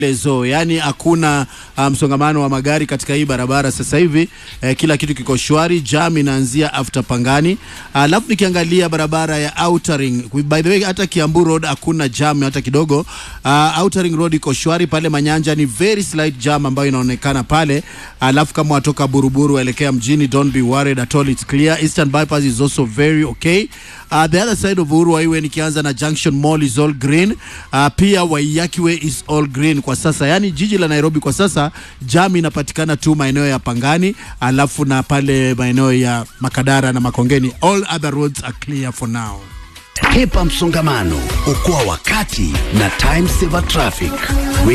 lezo yani hakuna uh, msongamano wa magari katika hii barabara sasa hivi eh, kila kitu kiko shwari. Jam inaanzia after Pangani, alafu uh, nikiangalia barabara ya Outer Ring, by the way, hata Kiambu Road hakuna jam hata kidogo. Uh, Outer Ring Road iko shwari pale Manyanja, ni very slight jam ambayo inaonekana pale, alafu kama watoka Buruburu waelekea mjini, don't be worried at all, it's clear. Eastern Bypass is also very okay. Uh, the other side of Uhuru Highway nikianza na Junction Mall is all green. Uh, pia Waiyaki Way is all green kwa sasa, yaani jiji la Nairobi kwa sasa jam inapatikana tu maeneo ya Pangani, alafu na pale maeneo ya Makadara na Makongeni. All other roads are clear for now. Hepa msongamano, okoa wakati na time saver traffic.